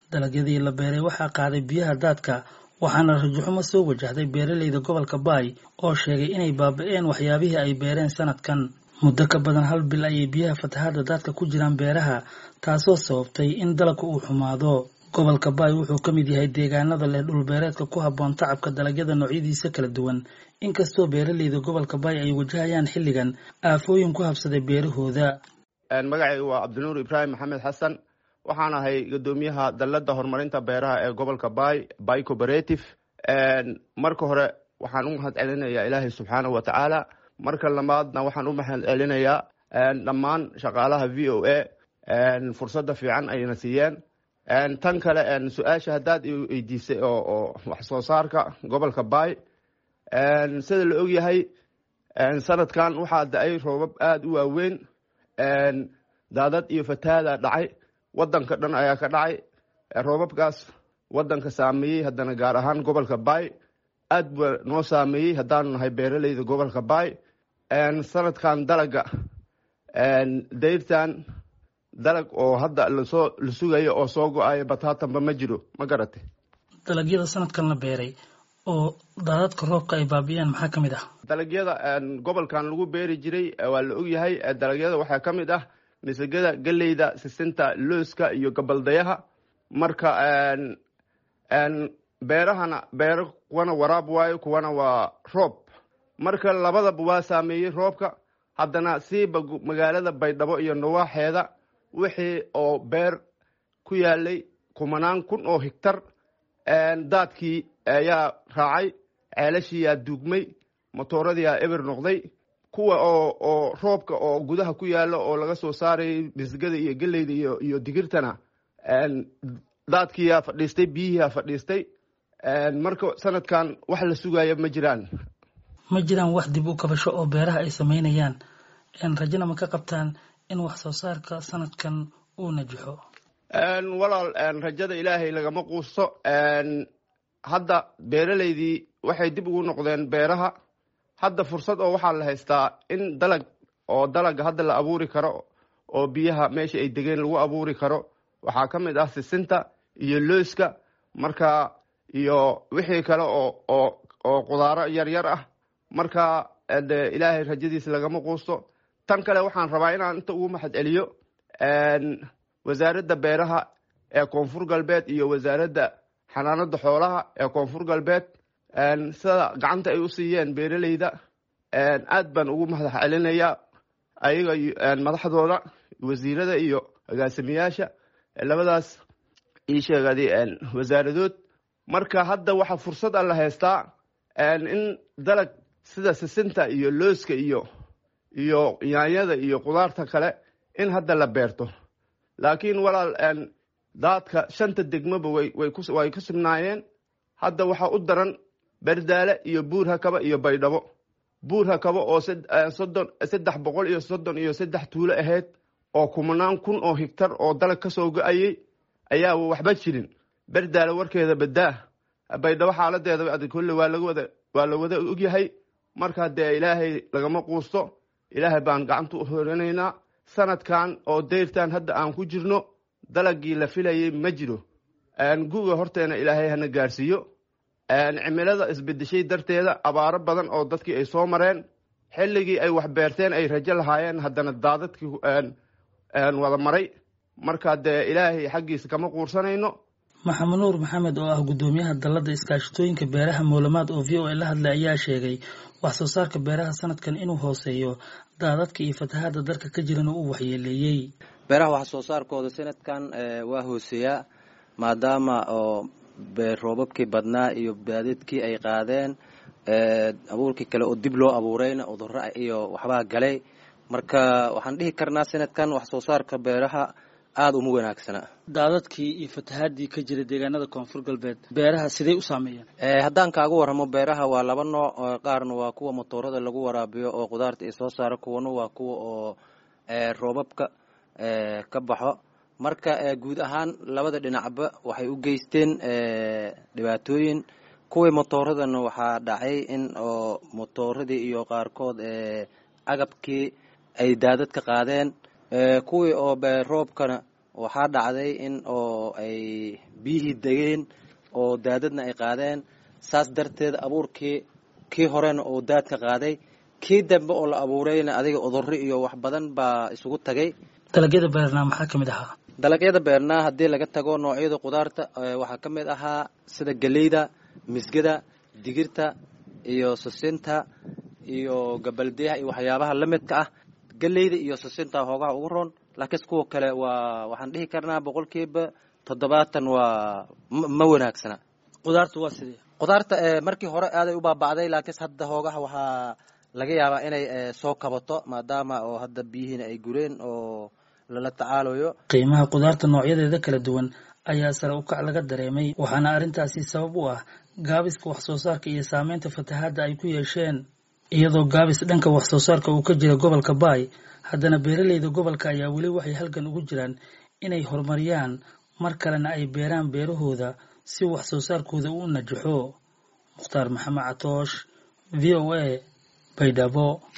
dalagyadii la beeray waxaa qaaday biyaha daadka waxaana rajaxumo soo wajahday beeraleyda gobolka baay oo sheegay inay baaba-een waxyaabihii ay beereen sanadkan muddo ka badan hal bil ayay biyaha fatahaadda daadka ku jiraan beeraha taasoo sababtay in dalagka uu xumaado gobolka baay wuxuu ka mid yahay deegaanada leh dhulbeereedka ku habboon tacabka dalagyada noocyadiisa kala duwan inkastoo beeraleyda gobolka baay ay wajahayaan xilligan aafooyin ku habsaday beerahooda magacayga waa cabdinuur ibraahim maxamed xasan waxaan ahay guddoomiyaha dalladda horumarinta beeraha ee gobolka baay bay cooperative marka hore waxaan u mahad celinayaa ilaahay subxaanahu wa tacaala marka labaadna waxaan u mahad celinayaa dhammaan shaqaalaha v o a fursadda fiican ayna siiyeen tan kale su-aasha haddaad weydiisay oo wax soo saarka gobolka baay sida la ogyahay sanadkan waxaa da-ay roobab aada u waaweyn daadad iyo fatahaada dhacay wadanka dhan ayaa ka dhacay roobabkaas wadanka saameeyey haddana gaar ahaan gobolka baay aad ba noo saameeyey haddaanu nahay beeraleyda gobolka baay sanadkan dalaga dayrtan dalag oo hadda lasoo la sugayo oo soo go-ayo bataatanba ma jiro ma garatay dalagyada sanadkan la beeray oo daadadka roobka ay baabiyaan maxaa ka mid ah dalagyada gobolkan lagu beeri jiray waa la ogyahay dalagyada waxaa ka mid ah misagada geleyda sisinta looska iyo gabaldayaha marka beerahana beero kuwana waraab waayo kuwana waa roob marka labadaba waa saameeyey roobka haddana siiba magaalada baydhabo iyo nawaaxeeda wixii oo beer ku yaalay kumanaan kun oo higtar daadkii ayaa raacay ceelashiiyaa duugmay motooradii eber noqday kuwa oo oo roobka oo gudaha ku yaalo oo laga soo saarayay bisgada iyo geleyda iyo iyo digirtana daadkiiyaa fadhiistay biyihiiyaa fadhiistay marka sanadkan wax la sugaayo ma jiraan ma jiraan wax dib u kabasho oo beeraha ay sameynayaan rajana ma ka qabtaan in wax soo saarka sanadkan uu najaxo walaal rajada ilaahay lagama quusto hadda beeraleydii waxay dib ugu noqdeen beeraha hadda fursad oo waxaa la haystaa in dalag oo dalaga hadda la abuuri karo oo biyaha meesha ay degeen lagu abuuri karo waxaa ka mid ah sisinta iyo looska marka iyo wixii kale oo oo oo qudaaro yaryar ah marka de ilaahay rajadiisa lagama quusto tan kale waxaan rabaa inaan inta ugu maxad celiyo wasaaradda beeraha ee koonfur galbeed iyo wasaaradda xanaanada xoolaha ee koonfur galbeed sida gacanta ay u siiyeen beeraleyda aad baan ugu mahad celinayaa ayaga madaxdooda wasiirada iyo agaasimayaasha labadaas ii sheegadi wasaaradood marka hadda waxaa fursad a la haystaa in dalag sida sisinta iyo looska iyo iyo yaanyada iyo qudaarta kale in hadda la beerto laakiin walaal daadka shanta degmoba way ku sugnaayeen hadda waxaa u daran berdaale iyo buur hakaba iyo baydhabo buur hakaba oo soddon saddex boqol iyo soddon iyo saddex tuulo ahayd oo kumanaan kun oo higtar oo dalag ka soo go-ayey ayaa waxba jirin berdaale warkeeda badaa baydhabo xaaladeeda kolle waa lagawada waa la wada ogyahay marka dee ilaahay lagama quusto ilaahay baan gacanta u horanaynaa sanadkan oo dayrtan hadda aan ku jirno dalagii la filayay ma jiro guga horteena ilaahay hana gaarsiiyo cimilada isbedeshay darteeda abaaro badan oo dadkii ay soo mareen xilligii ay wax beerteen ay rajo lahaayeen haddana daadadkii wada maray marka dee ilaahay xaggiisa kama quursanayno maxamed nuur maxamed oo ah guddoomiyaha dalladda iskaashatooyinka beeraha moolamaad oo v o a la hadlay ayaa sheegay wax soo saarka beeraha sanadkan inuu hooseeyo daadadka iyo fatahaadda dalka ka jirana uu waxyeeleeyey beeraha wax soo saarkooda sanadkan waa hooseeyaa maadaama oo roobabkii badnaa iyo baadadkii ay qaadeen abuurkii kale oo dib loo abuurayna uduro iyo waxbaa galay marka waxaan dhihi karnaa sanadkan wax soo saarka beeraha aada uma wanaagsana daadadkii iyo fatahaadii ka jira deegaanada koonfur galbeed beeraha sidey u saameeyeen haddaan kaaga warramo beeraha waa laba nooc qaarna waa kuwa motoorada lagu waraabiyo oo qudaarta ay soo saaro kuwana waa kuwa oo roobabka ka baxo marka guud ahaan labada dhinacba waxay u geysteen dhibaatooyin kuwii motooradana waxaa dhacay in oo motooradii iyo qaarkood agabkii ay daadad ka qaadeen kuwii oo roobkana waxaa dhacday in oo ay biyihii degeen oo daadadna ay qaadeen saas darteed abuurkii kii horena oo daadka qaaday kii dambe oo la abuurayna adiga udurro iyo wax badan baa isugu tagay dalagyada beernaa maxaa ka mid ahaa dalagyada beernaa haddii laga tago noocyada qudaarta waxaa ka mid ahaa sida geleyda misgada digirta iyo susinta iyo gabaldeyaha iyo waxyaabaha la midka ah geleyda iyo susinta hoogaha ugu roon laakiinse kuwa kale waa waxaan dhihi karnaa boqolkiiba toddobaatan waa ma wanaagsana qudaarta waa sidee qudaarta markii hore aaday u baaba'day laakiinse hadda hoogaha waxaa laga yaabaa inay soo kabato maadaama oo hadda biyihiina ay gureen oo lala tacaalayo qiimaha qudaarta noocyadeeda kala duwan ayaa sare u kac laga dareemay waxaana arrintaasi sabab u ah gaabiska wax soo saarka iyo saameynta fatahaadda ay ku yeesheen iyadoo gaabis dhanka wax soo saarka uu ka jira gobolka baay haddana beeraleyda gobolka ayaa weli waxay halgan ugu jiraan inay horumariyaan mar kalena ay beeraan beerahooda si wax soo saarkooda u najaxo mukhtaar maxamed catoosh v o a baydhabo